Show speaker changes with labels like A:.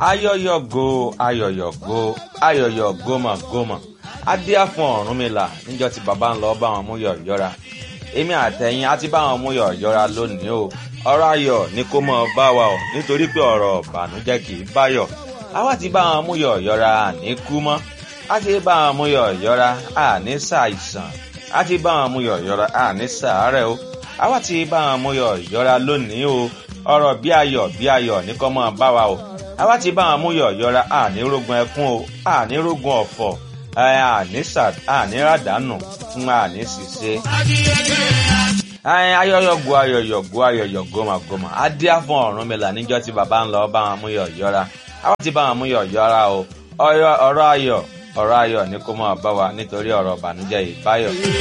A: ayọyọgo ayọyọgo ayọyọ gómọgómọ adíá fún Ọ̀rúnmìlà níjọ́ tí bàbá ń lọ bá wọn mú yọ̀yọ́ra èmi àtẹ̀yìn á ti bá wọn mú yọ̀yọ́ra lónìí o ọ̀rọ̀ ayọ̀ ni kó mọ́ bá wa o nítorí pé ọ̀rọ̀ ìbànújẹ́ kì í báyọ̀ àwa ti bá wọn mú yọ̀yọ́ra àní kú mọ́ á ti bá wọn mú yọ̀yọ́ra àní ṣàìsàn á ti bá wọn mú yọ̀yọ́ra àní ṣàárẹ̀ o àwa ti bá wọn mú yọ̀yọ́ra lónìí o ọ̀rọ̀ bí ayọ̀ bí ayọ̀ ní kó mọ́ bá wa o àwa ti bá wọn mú yọ̀yọ́ra àní rógun ẹkún o àní rógun ọ̀fọ̀ àní ràdánù fún àní ṣìṣe. ayọyọgo ayọyọgo ayọyọ gómàgómà adíá fún Ọ̀rúnmìlà níjọ́ tí bàbá ń lọ bá wọn mú yọ̀yọ́ra àwa ti bá wọn mú yọ̀yọ́ra o ọ̀rọ̀ ayọ̀ ọ̀rọ̀ ayọ̀ ní kó máa bá wa nítorí ọ̀rọ̀ ìbànújẹ́ ìbáyọ̀.